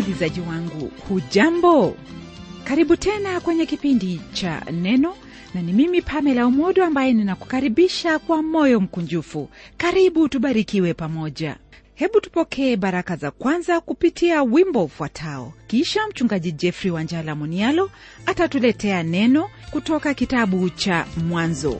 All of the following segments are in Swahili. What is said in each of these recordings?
msikilizaji wangu hujambo karibu tena kwenye kipindi cha neno na ni mimi pamela umodo ambaye ninakukaribisha kwa moyo mkunjufu karibu tubarikiwe pamoja hebu tupokee baraka za kwanza kupitia wimbo ufuatao kisha mchungaji jeffrey wanjala munialo atatuletea neno kutoka kitabu cha mwanzo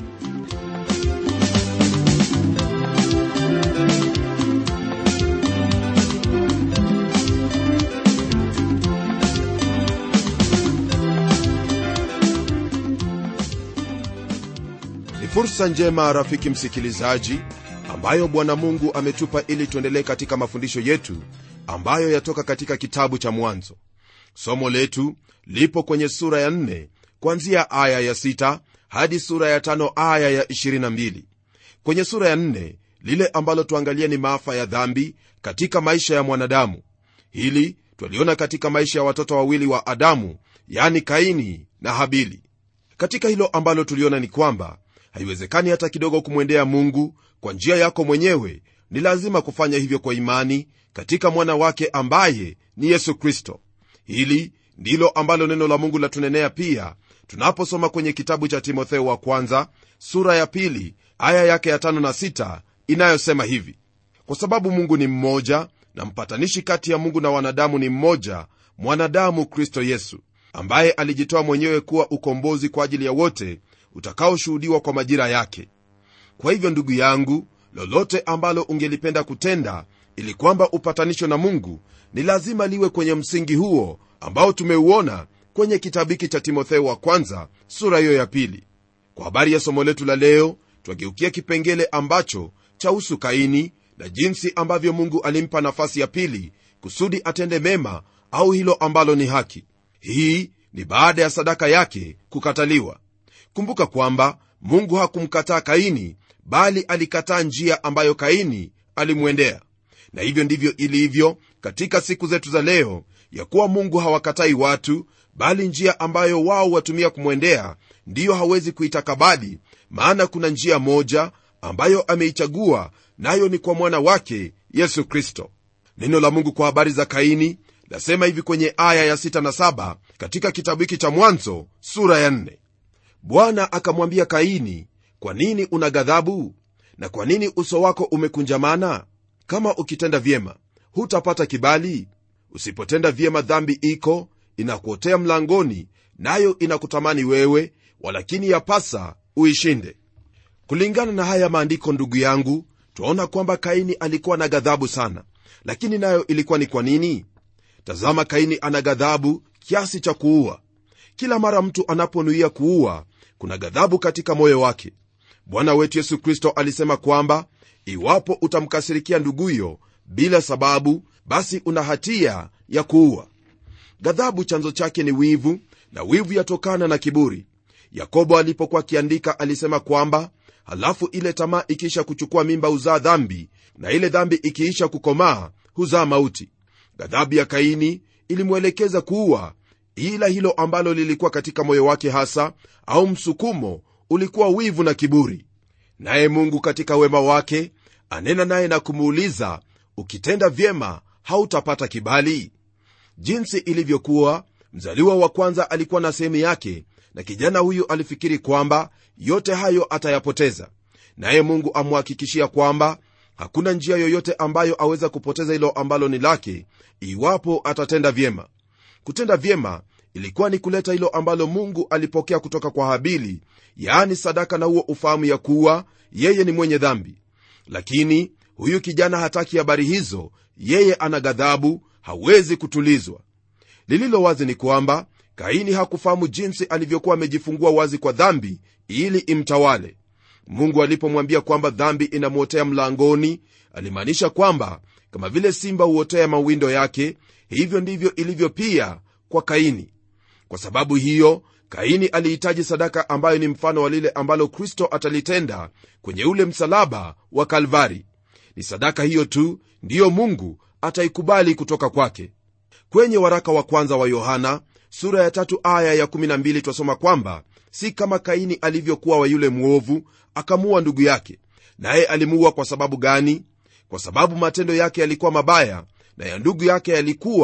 ni fursa njema rafiki msikilizaji ambayo bwana mungu ametupa ili tuendelee katika mafundisho yetu ambayo yatoka katika kitabu cha mwanzo somo letu lipo kwenye sura ya 4 kuanzia aya ya 6 hadi sura ya 5 aya ya 22 kwenye sura ya 4 lile ambalo tuangalia ni maafa ya dhambi katika maisha ya mwanadamu hili twaliona katika maisha ya watoto wawili wa adamu yani kaini na habili katika hilo ambalo tuliona ni kwamba haiwezekani hata kidogo kumwendea mungu kwa njia yako mwenyewe ni lazima kufanya hivyo kwa imani katika mwana wake ambaye ni yesu kristo hili ndilo ambalo neno la mungu latunenea pia tunaposoma kwenye kitabu cha timotheo wa kwanza sura ya pili aya yake ya tano na sita inayosema hivi kwa sababu mungu ni mmoja na mpatanishi kati ya mungu na wanadamu ni mmoja mwanadamu kristo yesu ambaye alijitoa mwenyewe kuwa ukombozi kwa ajili ya wote utakaoshuhudiwa kwa majira yake kwa hivyo ndugu yangu lolote ambalo ungelipenda kutenda ili kwamba upatanisho na mungu ni lazima liwe kwenye msingi huo ambao tumeuona kwenye kitabu hiki cha timotheo wa kwanza sura hiyo ya pili kwa habari ya somo letu la leo twageukia kipengele ambacho chahusu kaini na jinsi ambavyo mungu alimpa nafasi ya pili kusudi atende mema au hilo ambalo ni haki hii ni baada ya sadaka yake kukataliwa kumbuka kwamba mungu hakumkataa kaini bali alikataa njia ambayo kaini alimwendea na hivyo ndivyo ilivyo katika siku zetu za leo ya kuwa mungu hawakatai watu bali njia ambayo wao watumia kumwendea ndiyo hawezi kuitakabali maana kuna njia moja ambayo ameichagua nayo ni kwa mwana wake yesu kristo neno la mungu kwa habari za kaini lasema hivi kwenye aya ya 6 na 7 katika kitabu hiki cha mwanzo sura ya 4 bwana akamwambia kaini kwa nini una ghadhabu na kwa nini uso wako umekunjamana kama ukitenda vyema hutapata kibali usipotenda vyema dhambi iko inakuotea mlangoni nayo inakutamani wewe walakini yapasa uishinde kulingana na haya maandiko ndugu yangu twaona kwamba kaini alikuwa na ghadhabu sana lakini nayo ilikuwa ni kwa nini tazama kaini ana ghadhabu kiasi cha kuua kila mara mtu anaponuia kuua kuna ghadhabu katika moyo wake bwana wetu yesu kristo alisema kwamba iwapo utamkasirikia nduguyo bila sababu basi una hatia ya kuua ghadhabu chanzo chake ni wivu na wivu yatokana na kiburi yakobo alipokuwa akiandika alisema kwamba halafu ile tamaa ikiisha kuchukua mimba huzaa dhambi na ile dhambi ikiisha kukomaa huzaa mauti ghadhabu ya kaini ilimwelekeza kuua ila hilo ambalo lilikuwa katika moyo wake hasa au msukumo ulikuwa wivu na kiburi naye mungu katika wema wake anena naye na kumuuliza ukitenda vyema hautapata kibali jinsi ilivyokuwa mzaliwa wa kwanza alikuwa na sehemu yake na kijana huyu alifikiri kwamba yote hayo atayapoteza naye mungu amhakikishia kwamba hakuna njia yoyote ambayo aweza kupoteza hilo ambalo ni lake iwapo atatenda vyema kutenda vyema ilikuwa ni kuleta hilo ambalo mungu alipokea kutoka kwa habili yaani sadaka na huo ufahamu ya kuwa yeye ni mwenye dhambi lakini huyu kijana hataki habari hizo yeye ana ghadhabu hawezi kutulizwa lililo wazi ni kwamba kaini hakufahamu jinsi alivyokuwa amejifungua wazi kwa dhambi ili imtawale mungu alipomwambia kwamba dhambi inamwotea mlangoni alimaanisha kwamba kama vile simba huotea mawindo yake hivyo ndivyo ilivyo pia kwa kaini kwa sababu hiyo kaini alihitaji sadaka ambayo ni mfano wa lile ambalo kristo atalitenda kwenye ule msalaba wa kalvari ni sadaka hiyo tu ndiyo mungu ataikubali kutoka kwake kwenye waraka wa kwanza wa yohana sura ya tatu aya ya 12 twasoma kwamba si kama kaini alivyokuwa wa yule mwovu akamuua ndugu yake naye alimuua kwa sababu gani kwa sababu matendo yake yalikuwa mabaya na ya ndugu yake yalikuwa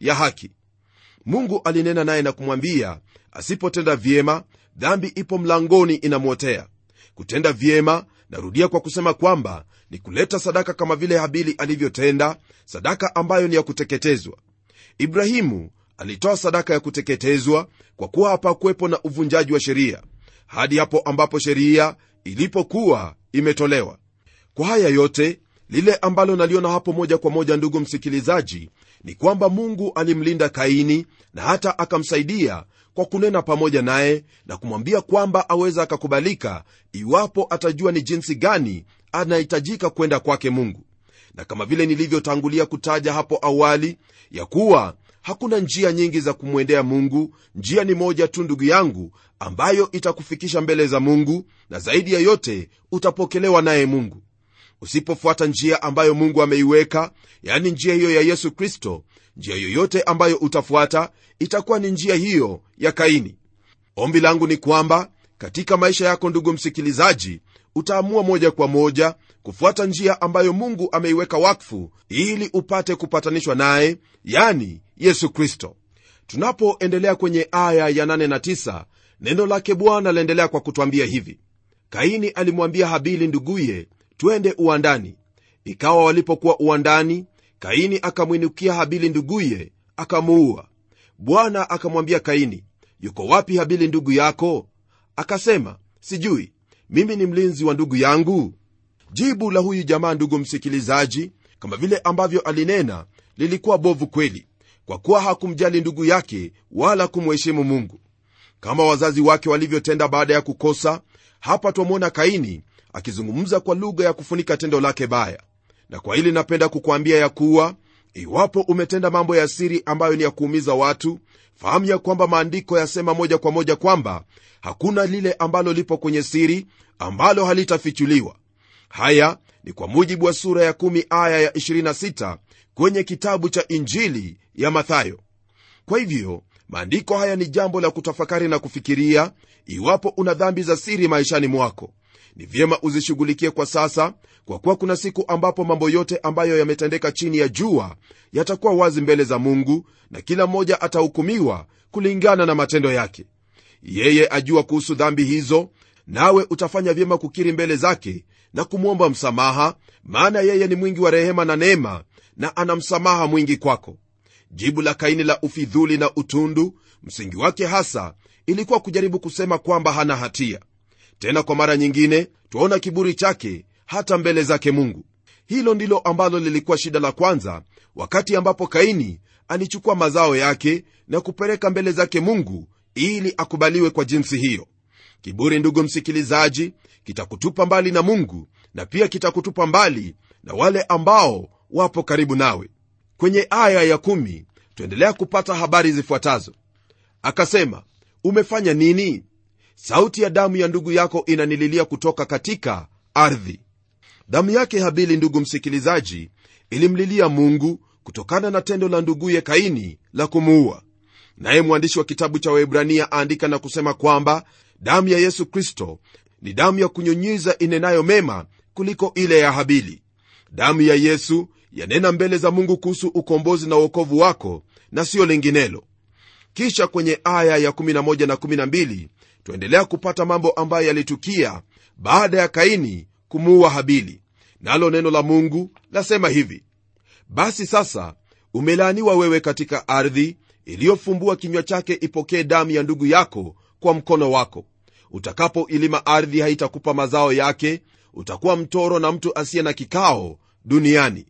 ya haki mungu alinena naye na kumwambia asipotenda vyema dhambi ipo mlangoni inamwotea kutenda vyema narudia kwa kusema kwamba ni kuleta sadaka kama vile habili alivyotenda sadaka ambayo ni ya kuteketezwa ibrahimu alitoa sadaka ya kuteketezwa kwa kuwa hapakuwepo na uvunjaji wa sheria hadi hapo ambapo sheria ilipokuwa imetolewa kwa haya yote lile ambalo naliona hapo moja kwa moja ndugu msikilizaji ni kwamba mungu alimlinda kaini na hata akamsaidia kwa kunena pamoja naye na kumwambia kwamba aweza akakubalika iwapo atajua ni jinsi gani anahitajika kwenda kwake mungu na kama vile nilivyotangulia kutaja hapo awali ya kuwa hakuna njia nyingi za kumwendea mungu njia ni moja tu ndugu yangu ambayo itakufikisha mbele za mungu na zaidi ya yote utapokelewa naye mungu usipofuata njia ambayo mungu ameiweka yani njia hiyo ya yesu kristo njia yoyote ambayo utafuata itakuwa ni njia hiyo ya kaini ombi langu ni kwamba katika maisha yako ndugu msikilizaji utaamua moja kwa moja kufuata njia ambayo mungu ameiweka wakfu ili upate kupatanishwa naye yani yesu kristo tunapoendelea kwenye aya ya 8 na 9 neno lake bwana laendelea kwa kutwambia hivi kaini alimwambia habili nduguye twende uwandani ikawa walipokuwa uwandani kaini akamwinukia habili nduguye akamuua bwana akamwambia kaini yuko wapi habili ndugu yako akasema sijui mimi ni mlinzi wa ndugu yangu jibu la huyu jamaa ndugu msikilizaji kama vile ambavyo alinena lilikuwa bovu kweli kwa kuwa hakumjali ndugu yake wala kumheshimu mungu kama wazazi wake walivyotenda baada ya kukosa hapa twamwona kaini akizungumza kwa lugha ya kufunika tendo lake baya na kwa hili napenda kukwambia ya kuwa iwapo umetenda mambo ya siri ambayo ni ya kuumiza watu fahamu ya kwamba maandiko yasema moja kwa moja kwamba hakuna lile ambalo lipo kwenye siri ambalo halitafichuliwa haya ni kwa mujibu wa sura ya 1 aya ya 26 kwenye kitabu cha injili ya mathayo kwa hivyo maandiko haya ni jambo la kutafakari na kufikiria iwapo una dhambi za siri maishani mwako ni vyema uzishughulikie kwa sasa kwa kuwa kuna siku ambapo mambo yote ambayo yametendeka chini ya jua yatakuwa wazi mbele za mungu na kila mmoja atahukumiwa kulingana na matendo yake yeye ajua kuhusu dhambi hizo nawe utafanya vyema kukiri mbele zake na kumwomba msamaha maana yeye ni mwingi wa rehema na neema na ana msamaha mwingi kwako jibu la kaini la ufidhuli na utundu msingi wake hasa ilikuwa kujaribu kusema kwamba hana hatia tena kwa mara nyingine twaona kiburi chake hata mbele zake mungu hilo ndilo ambalo lilikuwa shida la kwanza wakati ambapo kaini alichukua mazao yake na kupeleka mbele zake mungu ili akubaliwe kwa jinsi hiyo kiburi ndugu msikilizaji kitakutupa mbali na mungu na pia kitakutupa mbali na wale ambao wapo karibu nawe kwenye aya ya kumi, tuendelea kupata habari zifuatazo akasema umefanya nini sauti ya damu ya ndugu yako inanililia kutoka katika ardhi damu yake habili ndugu msikilizaji ilimlilia mungu kutokana na tendo la nduguye kaini la kumuua naye mwandishi wa kitabu cha waibrania aandika na kusema kwamba damu ya yesu kristo ni damu ya kunyunyiza inenayo mema kuliko ile ya habili damu ya yesu yanena mbele za mungu kuhusu ukombozi na uokovu wako na siyo linginelo kisha kwenye aya ya 11 na 12 twaendelea kupata mambo ambayo yalitukia baada ya kaini kumuua habili nalo neno la mungu lasema hivi basi sasa umelaaniwa wewe katika ardhi iliyofumbua kinywa chake ipokee damu ya ndugu yako kwa mkono wako utakapoilima ardhi haitakupa mazao yake utakuwa mtoro na mtu asiye na kikao duniani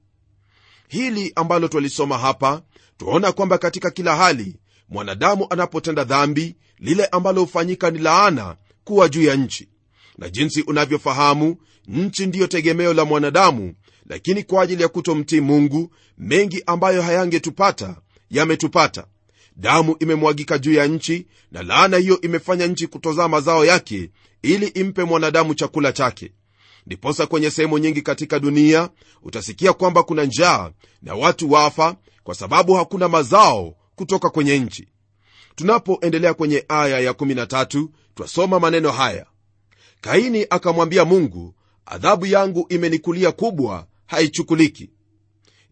hili ambalo twalisoma hapa twaona kwamba katika kila hali mwanadamu anapotenda dhambi lile ambalo hufanyika ni laana kuwa juu ya nchi na jinsi unavyofahamu nchi ndiyo tegemeo la mwanadamu lakini kwa ajili ya kutomtii mungu mengi ambayo hayangetupata yametupata damu imemwagika juu ya nchi na laana hiyo imefanya nchi kutozaa mazao yake ili impe mwanadamu chakula chake ndiposa kwenye sehemu nyingi katika dunia utasikia kwamba kuna njaa na watu wafa kwa sababu hakuna mazao kutoka kwenye nchi tunapoendelea kwenye aya ya13 twasoma maneno haya kaini akamwambia mungu adhabu yangu imenikulia kubwa haichukuliki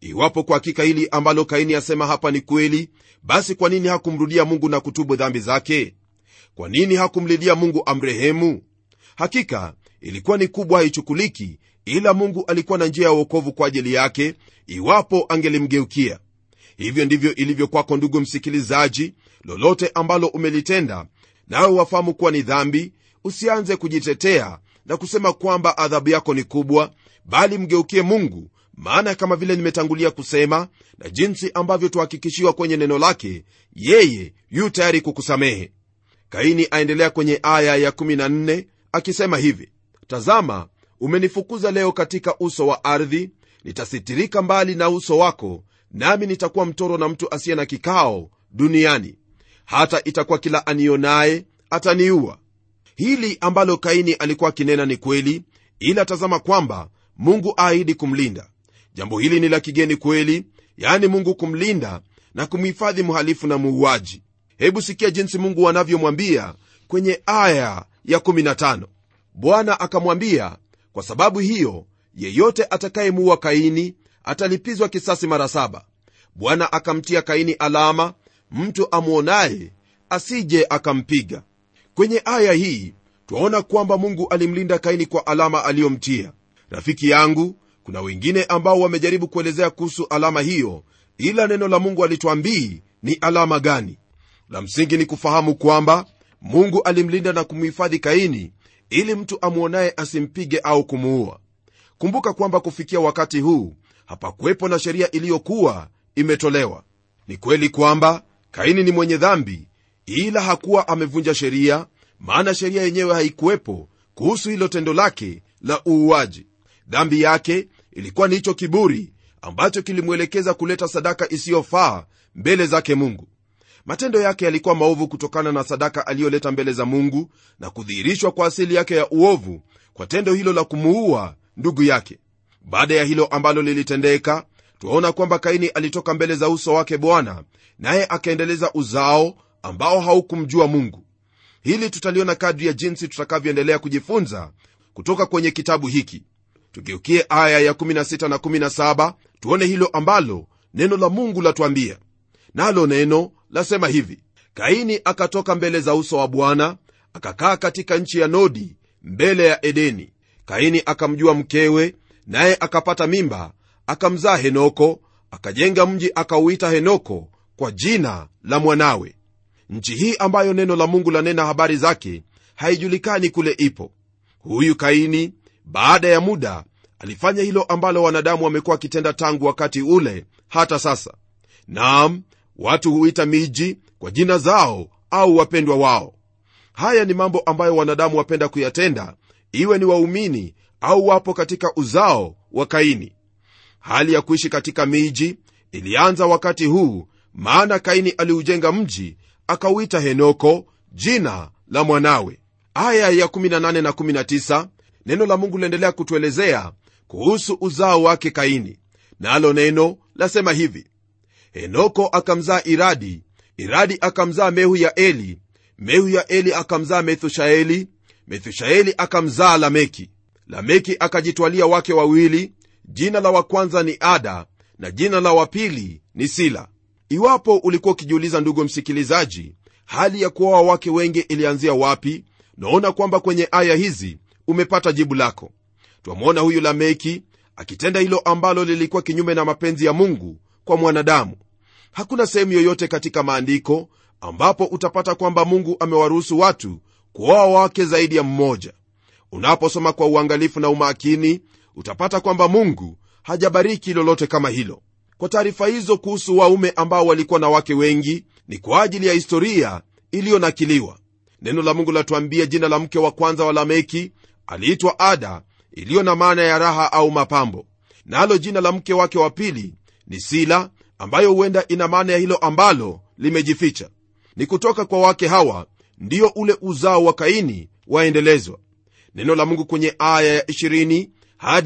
iwapo kwa hakika hili ambalo kaini asema hapa ni kweli basi kwa nini hakumrudia mungu na kutubu dhambi zake kwa nini hakumlilia mungu amrehemu hakika ilikuwa ni kubwa haichukuliki ila mungu alikuwa na njia ya uokovu kwa ajili yake iwapo angelimgeukia hivyo ndivyo ilivyo kwako ndugu msikilizaji lolote ambalo umelitenda nawe wafahamu kuwa ni dhambi usianze kujitetea na kusema kwamba adhabu yako ni kubwa bali mgeukie mungu maana kama vile nimetangulia kusema na jinsi ambavyo tuhakikishiwa kwenye neno lake yeye yu tayari kukusamehe kaini aendelea kwenye aya ya14 akisema hivi tazama umenifukuza leo katika uso wa ardhi nitasitirika mbali na uso wako nami nitakuwa mtoro na mtu asiye na kikao duniani hata itakuwa kila anionaye ataniua hili ambalo kaini alikuwa akinena ni kweli ila tazama kwamba mungu aahidi kumlinda jambo hili ni la kigeni kweli yaani mungu kumlinda na kumhifadhi mhalifu na muuaji hebu sikia jinsi mungu anavyomwambia kwenye aya ya 15 bwana akamwambia kwa sababu hiyo yeyote atakayemuua kaini atalipizwa kisasi mara saba bwana akamtia kaini alama mtu amwonaye asije akampiga kwenye aya hii twaona kwamba mungu alimlinda kaini kwa alama aliyomtia rafiki yangu kuna wengine ambao wamejaribu kuelezea kuhusu alama hiyo ila neno la mungu alitwambii ni alama gani la msingi ni kufahamu kwamba mungu alimlinda na kumhifadhi kaini ili mtu amwonaye asimpige au kumuua kumbuka kwamba kufikia wakati huu hapakuwepo na sheria iliyokuwa imetolewa ni kweli kwamba kaini ni mwenye dhambi ila hakuwa amevunja sheria maana sheria yenyewe haikuwepo kuhusu hilo tendo lake la uuaji dhambi yake ilikuwa ni hicho kiburi ambacho kilimwelekeza kuleta sadaka isiyofaa mbele zake mungu matendo yake yalikuwa maovu kutokana na sadaka aliyoleta mbele za mungu na kudhihirishwa kwa asili yake ya uovu kwa tendo hilo la kumuua ndugu yake baada ya hilo ambalo lilitendeka twaona kwamba kaini alitoka mbele za uso wake bwana naye akaendeleza uzao ambao haukumjua mungu hili tutaliona kadri ya jinsi tutakavyoendelea kujifunza kutoka kwenye kitabu hiki tugeukie aya ya 16 na 17 tuone hilo ambalo neno la mungu latuambia nalo neno lasema hivi kaini akatoka mbele za uso wa bwana akakaa katika nchi ya nodi mbele ya edeni kaini akamjua mkewe naye akapata mimba akamzaa henoko akajenga mji akauita henoko kwa jina la mwanawe nchi hii ambayo neno la mungu lanena habari zake haijulikani kule ipo huyu kaini baada ya muda alifanya hilo ambalo wanadamu wamekuwa wakitenda tangu wakati ule hata sasa naam watu huita miji kwa jina zao au wapendwa wao haya ni mambo ambayo wanadamu wapenda kuyatenda iwe ni waumini au wapo katika uzao wa kaini hali ya kuishi katika miji ilianza wakati huu maana kaini aliujenga mji akauita henoko jina la mwanawe aya ya 18 na 19 neno la mungu liendelea kutuelezea kuhusu uzao wake kaini nalo neno lasema hivi henoko akamzaa iradi iradi akamzaa mehu ya eli mehu ya eli akamzaa methushaeli methushaeli akamzaa lameki lameki akajitwalia wake wawili jina la wa kwanza ni ada na jina la wa pili ni sila iwapo ulikuwa ukijiuliza ndugu msikilizaji hali ya kuoa wake wengi ilianzia wapi naona kwamba kwenye aya hizi umepata jibu lako twamwona huyu lameki akitenda hilo ambalo lilikuwa kinyume na mapenzi ya mungu kwa mwanadamu hakuna sehemu yoyote katika maandiko ambapo utapata kwamba mungu amewaruhusu watu kuoa wake zaidi ya mmoja unaposoma kwa uangalifu na umakini utapata kwamba mungu hajabariki lolote kama hilo kwa taarifa hizo kuhusu waume ambao walikuwa na wake wengi ni kwa ajili ya historia iliyonakiliwa neno la mungu latuambia jina la mke wa kwanza wa lameki aliitwa ada iliyo na maana ya raha au mapambo nalo na jina la mke wake wa pili ni sila ambayo huenda ina maana ya hilo ambalo limejificha ni kutoka kwa wake hawa ndiyo ule uzao wa kaini waendelezwa neno la mungu kwenye aya ya 20 hadi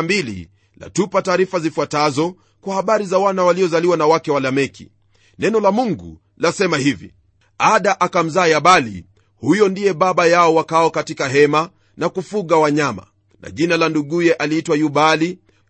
22 latupa taarifa zifuatazo kwa habari za wana waliozaliwa na wake wa lameki neno la mungu lasema hivi ada akamzaa yabali huyo ndiye baba yao wakao katika hema na kufuga wanyama na jina la nduguye aliitwa yubali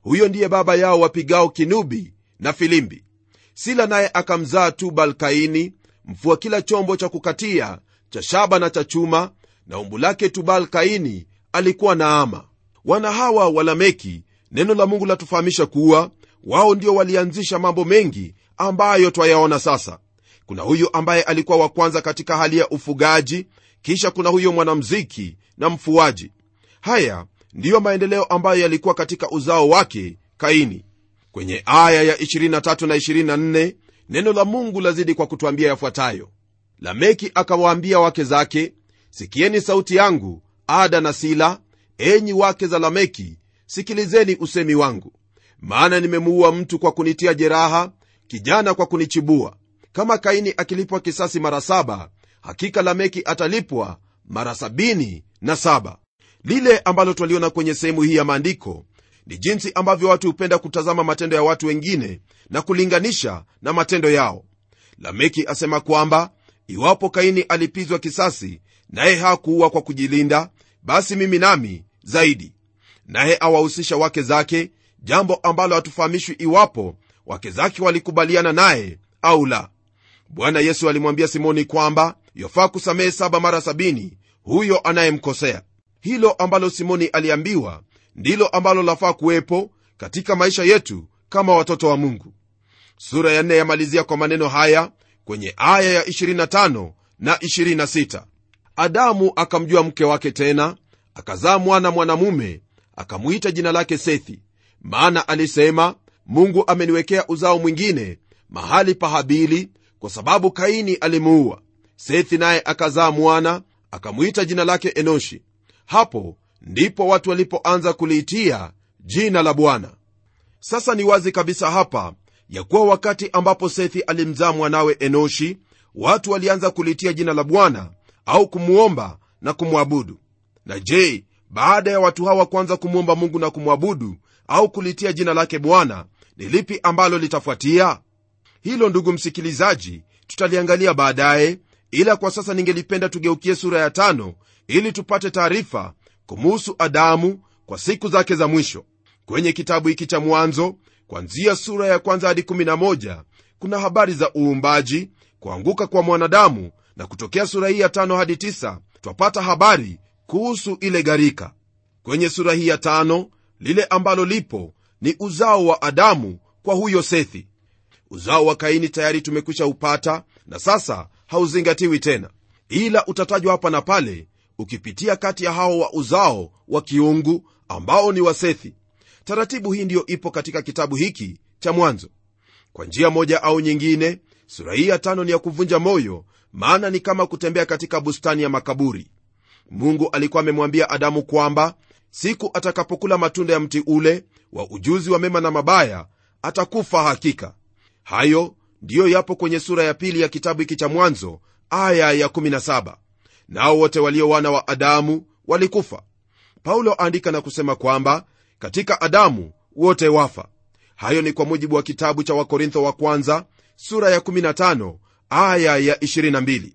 huyo ndiye baba yao wapigao kinubi na filimbi sila naye akamzaa tubal kaini mfua kila chombo cha kukatia cha shaba na cha chuma na umbu lake tubal kaini alikuwa naama wana hawa walameki neno la mungu latufahamisha kuwa wao ndio walianzisha mambo mengi ambayo twayaona sasa kuna huyu ambaye alikuwa wa kwanza katika hali ya ufugaji kisha kuna huyo mwanamziki na mfuaji haya ndiyo maendeleo ambayo yalikuwa katika uzao wake kaini kwenye aya ya 23 na 24 neno la mungu lazidi kwa kutwambia yafuatayo lameki akawaambia wake zake sikieni sauti yangu ada na sila enyi wake za lameki sikilizeni usemi wangu maana nimemuua mtu kwa kunitia jeraha kijana kwa kunichibua kama kaini akilipwa kisasi mara saba hakika lameki atalipwa mara sabini na saba lile ambalo twaliona kwenye sehemu hii ya maandiko ni jinsi ambavyo watu hupenda kutazama matendo ya watu wengine na kulinganisha na matendo yao lameki asema kwamba iwapo kaini alipizwa kisasi naye hakuua kwa kujilinda basi mimi nami zaidi naye awahusisha wake zake jambo ambalo hatufahamishwi iwapo wake zake walikubaliana naye au la bwana yesu alimwambia simoni kwamba yafaa kusamehe saba mara sabini huyo anayemkosea hilo ambalo simoni aliambiwa ndilo ambalo lafaa kuwepo katika maisha yetu kama watoto wa mungu sura ya nne yamalizia kwa maneno haya kwenye aya ya 25 na 26 adamu akamjua mke wake tena akazaa mwana mwanamume akamwita jina lake sethi maana alisema mungu ameniwekea uzao mwingine mahali pa habili kwa sababu kaini alimuua sethi naye akazaa mwana akamwita jina lake enoshi hapo ndipo watu walipoanza kuliitia jina la bwana sasa ni wazi kabisa hapa ya kuwa wakati ambapo sethi alimzaa mwanawe enoshi watu walianza kuliitia jina la bwana au kumwomba na kumwabudu na je baada ya watu hawa kuanza kumwomba mungu na kumwabudu au kulitia jina lake bwana ni lipi ambalo litafuatia hilo ndugu msikilizaji tutaliangalia baadaye ila kwa sasa ningelipenda tugeukie sura ya tano ili tupate taarifa kumuhusu adamu kwa siku zake za mwisho kwenye kitabu hiki cha mwanzo kwanzia sura ya kwanza hadi 11 kuna habari za uumbaji kuanguka kwa mwanadamu na kutokea sura hii ya tano hadi tisa twapata habari kuhusu ile gharika kwenye sura hii ya tano lile ambalo lipo ni uzao wa adamu kwa huyo sethi uzao wa kaini tayari tumekwisha upata na sasa hauzingatiwi tena ila utatajwa hapa na pale ukipitia kati ya hao wa uzao wa kiungu ambao ni wasethi taratibu hii ndiyo ipo katika kitabu hiki cha mwanzo kwa njia moja au nyingine sura hii ya tano ni ya kuvunja moyo maana ni kama kutembea katika bustani ya makaburi mungu alikuwa amemwambia adamu kwamba siku atakapokula matunda ya mti ule wa ujuzi wa mema na mabaya atakufa hakika hayo ndiyo yapo kwenye sura ya pili ya kitabu hiki cha mwanzo aya ya 17 nao wote walio wana wa adamu walikufa paulo aandika na kusema kwamba katika adamu wote wafa hayo ni kwa mujibu wa kitabu cha wakorintho wa kwanza sura ya 15 aya ya 22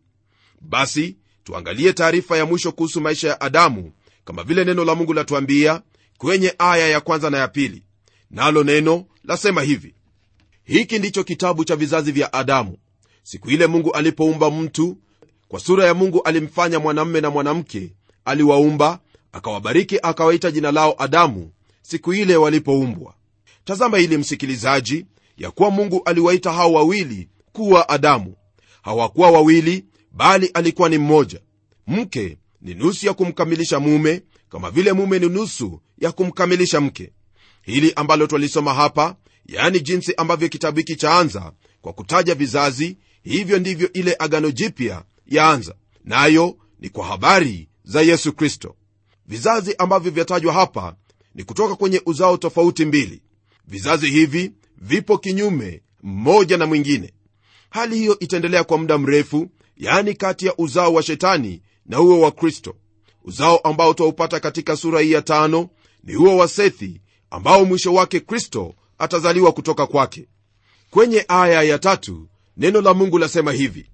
basi tuangalie taarifa ya mwisho kuhusu maisha ya adamu kama vile neno la mungu latuambia kwenye aya ya kwanza na ya pili nalo neno lasema hivi hiki ndicho kitabu cha vizazi vya adamu siku ile mungu alipoumba mtu kwa sura ya mungu alimfanya mwanamme na mwanamke aliwaumba akawabariki akawaita jina lao adamu siku ile walipoumbwa tazama hili msikilizaji ya kuwa mungu aliwaita hao wawili kuwa adamu hawakuwa wawili bali alikuwa ni mmoja mke ni nusu ya kumkamilisha mume kama vile mume ni nusu ya kumkamilisha mke hili ambalo twalisoma hapa yaani jinsi ambavyo kitabu hiki chaanza kwa kutaja vizazi hivyo ndivyo ile agano jipya yaanza nayo ni kwa habari za yesu kristo vizazi ambavyo vyatajwa hapa ni kutoka kwenye uzao tofauti mbili vizazi hivi vipo kinyume mmoja na mwingine hali hiyo itaendelea kwa muda mrefu yaani kati ya uzao wa shetani na huo wa kristo uzao ambao twaupata katika sura hii ya tano ni huo wa sethi ambao mwisho wake kristo atazaliwa kutoka kwake kwenye aya ya tatu neno la mungu lasema hivi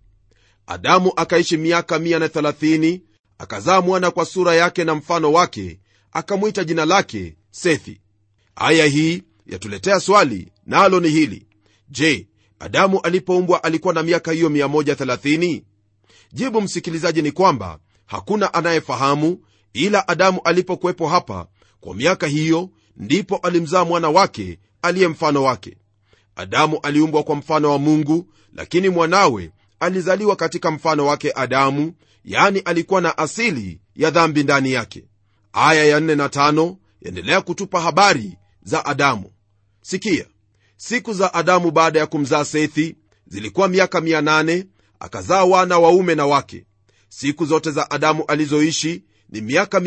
adamu akaishi miaka 130 akazaa mwana kwa sura yake na mfano wake akamwita jina lake sethi aya hii yatuletea swali nalo ni hili je adamu alipoumbwa alikuwa na miaka hiyo 130 jibu msikilizaji ni kwamba hakuna anayefahamu ila adamu alipokuwepo hapa kwa miaka hiyo ndipo alimzaa mwana wake aliye mfano wake adamu aliumbwa kwa mfano wa mungu lakini mwanawe alizaliwa katika mfano wake adamu yani alikuwa na asili ya dhambi ndani yake aya ya 4 na 5 yaendelea kutupa habari za adamu sikia siku za adamu baada ya kumzaa sethi zilikuwa miaka 800 akazaa wana waume na wake siku zote za adamu alizoishi ni miaka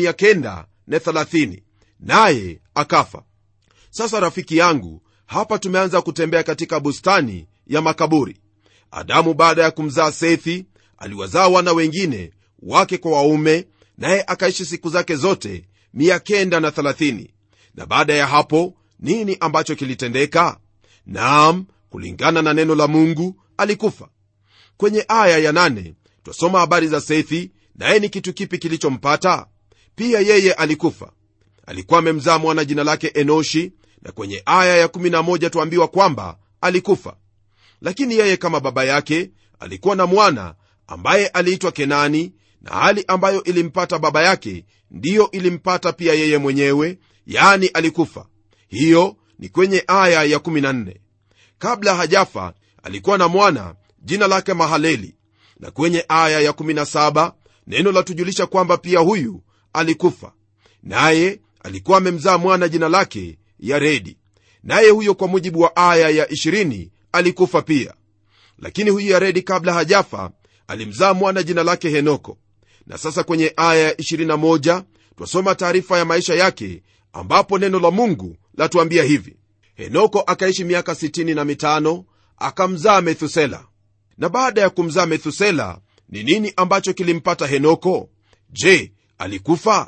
930 naye akafa sasa rafiki yangu hapa tumeanza kutembea katika bustani ya makaburi adamu baada ya kumzaa sethi aliwazaa wana wengine wake kwa waume naye akaishi siku zake zote 930 na baada ya hapo nini ambacho kilitendeka naam kulingana na neno la mungu alikufa kwenye aya ya nane twasoma habari za sethi naye ni kitu kipi kilichompata pia yeye alikufa alikuwa amemzaa mwana jina lake enoshi na kwenye aya ya 11 tuambiwa kwamba alikufa lakini yeye kama baba yake alikuwa na mwana ambaye aliitwa kenani na hali ambayo ilimpata baba yake ndiyo ilimpata pia yeye mwenyewe yani alikufa hiyo ni kwenye aya ya 14 kabla hajafa alikuwa na mwana jina lake mahaleli na kwenye aya ya 17 neno latujulisha kwamba pia huyu alikufa naye alikuwa amemzaa mwana jina lake yaredi naye huyo kwa mujibu wa aya ya 20 alikufa pia lakini huyu yaredi kabla hajafa alimzaa mwana jina lake henoko na sasa kwenye aya ya 21 twasoma taarifa ya maisha yake ambapo neno la mungu latuambia hivi henoko akaishi miaka 65 akamzaa methusela na baada ya kumzaa methusela ni nini ambacho kilimpata henoko je alikufa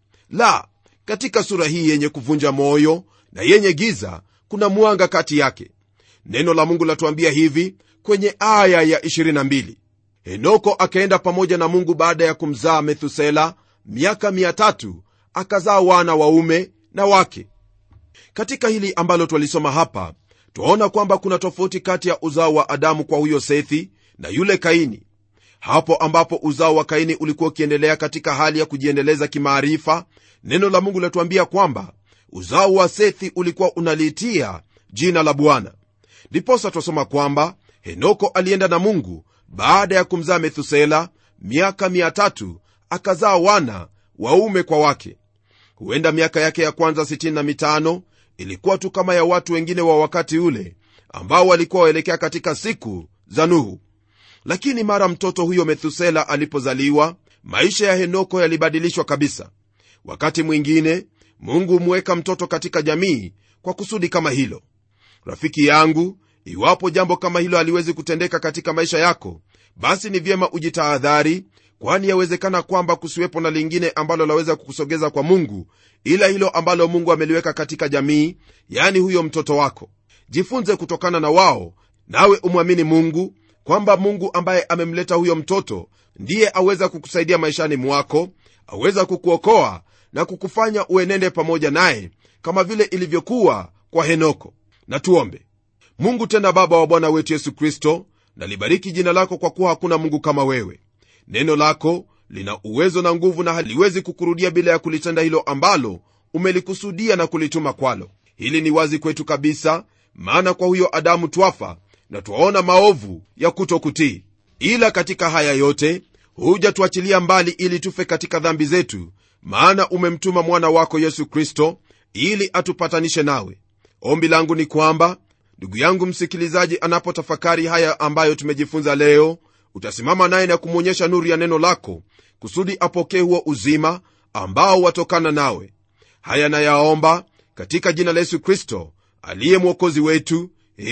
la katika sura hii yenye kuvunja moyo na yenye giza kuna mwanga kati yake neno la mungu latuambia hivi kwenye aya ya 22 henoko akaenda pamoja na mungu baada ya kumzaa methusela miaka 3 akazaa wana waume na wake katika hili ambalo twalisoma hapa twaona kwamba kuna tofauti kati ya uzao wa adamu kwa huyo sethi na yule kaini hapo ambapo uzao wa kaini ulikuwa ukiendelea katika hali ya kujiendeleza kimaarifa neno la mungu latuambia kwamba uzao wa sethi ulikuwa unaliitia jina la bwana ndiposa twasoma kwamba henoko alienda na mungu baada ya kumzaa methusela miaka 3 akazaa wana waume kwa wake huenda miaka yake ya kwanza 65 ilikuwa tu kama ya watu wengine wa wakati ule ambao walikuwa waelekea katika siku za nuhu lakini mara mtoto huyo methusela alipozaliwa maisha ya henoko yalibadilishwa kabisa wakati mwingine mungu humweka mtoto katika jamii kwa kusudi kama hilo rafiki yangu iwapo jambo kama hilo haliwezi kutendeka katika maisha yako basi ni vyema ujitahadhari kwani yawezekana kwamba kusiwepo na lingine ambalo laweza kukusogeza kwa mungu ila hilo ambalo mungu ameliweka katika jamii yani huyo mtoto wako jifunze kutokana na wao nawe umwamini mungu kwamba mungu ambaye amemleta huyo mtoto ndiye aweza kukusaidia maishani mwako aweza kukuokoa na kukufanya uenende pamoja naye kama vile ilivyokuwa kwa henoko na tuombe mungu tena baba wa bwana wetu yesu kristo nalibariki jina lako kwa kuwa hakuna mungu kama wewe neno lako lina uwezo na nguvu na haliwezi kukurudia bila ya kulitenda hilo ambalo umelikusudia na kulituma kwalo hili ni wazi kwetu kabisa maana kwa huyo adamu twafa na twaona maovu ya kutokutii ila katika haya yote huja tuachilia mbali ili tufe katika dhambi zetu maana umemtuma mwana wako yesu kristo ili atupatanishe nawe ombi langu ni kwamba ndugu yangu msikilizaji anapotafakari haya ambayo tumejifunza leo utasimama naye na kumwonyesha nuru ya neno lako kusudi apokee huo uzima ambao watokana nawe haya nayaomba katika jina la yesu kristo aliye mwokozi wetu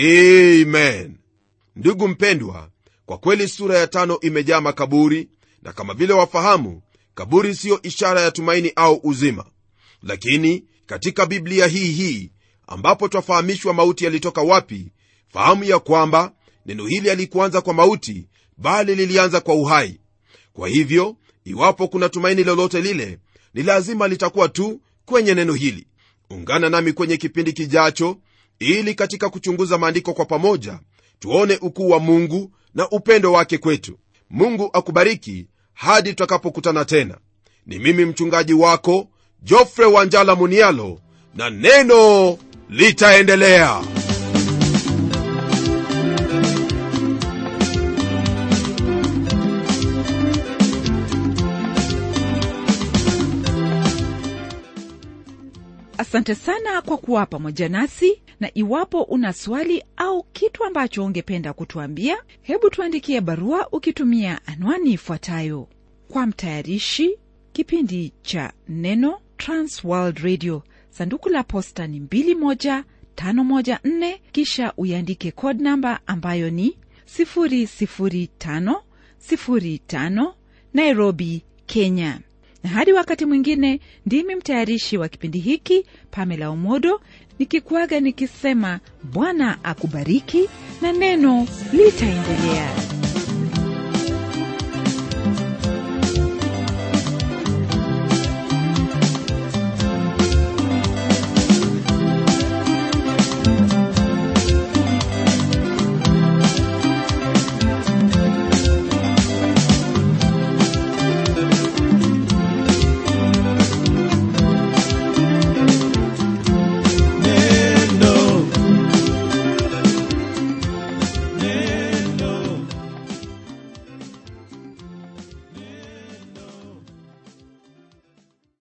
amen ndugu mpendwa kwa kweli sura ya tano imejaa makaburi na kama vile wafahamu kaburi siyo ishara ya tumaini au uzima lakini katika biblia hii hii ambapo twafahamishwa mauti yalitoka wapi fahamu ya kwamba neno hili alikuanza kwa mauti bali lilianza kwa uhai kwa hivyo iwapo kuna tumaini lolote lile ni lazima litakuwa tu kwenye neno hili ungana nami kwenye kipindi kijacho ili katika kuchunguza maandiko kwa pamoja tuone ukuu wa mungu na upendo wake kwetu mungu akubariki hadi tutakapokutana tena ni mimi mchungaji wako jofre wanjala munialo na neno litaendelea asante sana kwa kuwa pamoja nasi na iwapo una swali au kitu ambacho ungependa kutuambia hebu tuandikie barua ukitumia anwani ifuatayo kwa mtayarishi kipindi cha neno transworld radio sanduku la posta ni 21514 kisha uiandike code namba ambayo ni 00505 nairobi kenya na hadi wakati mwingine ndimi mtayarishi wa kipindi hiki pamela umodo nikikuaga nikisema bwana akubariki na neno litaendelea